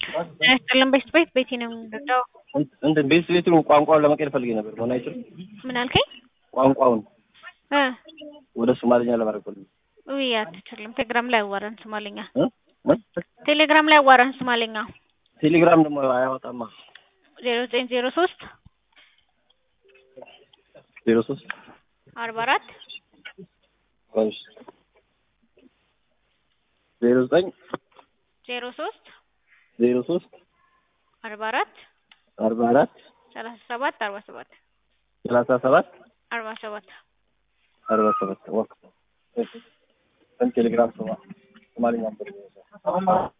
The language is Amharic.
ጤና ይስጥልን ቤት ቤት ቤቴ ነው የምንረዳው። እንትን ቤት ቤቱን ቋንቋውን ለመቀየር ፈልጌ ነበር። መሆን አይችልም? ምን አልከኝ? ቋንቋውን እ ወደ ሶማሊኛ ለማድረግ ፈልጌ ውይ አትችልም። ቴሌግራም ላይ አዋራን ሶማሌኛ። እ? እ? ቴሌግራም ላይ አዋራን ሶማሌኛ። ቴሌግራም ደግሞ አያወጣማ። ዜሮ ዘጠኝ ዜሮ ሶስት ዜሮ ሶስት አርባ አራት እሺ ዜሮ ዘጠኝ ዜሮ ሶስት ዜሮ ሶስት አርባ አራት አርባ አራት ሰላሳ ሰባት አርባ ሰባት ሰላሳ ሰባት አርባ ሰባት አርባ ሰባት ወቅ ቴሌግራም ሶማሊኛ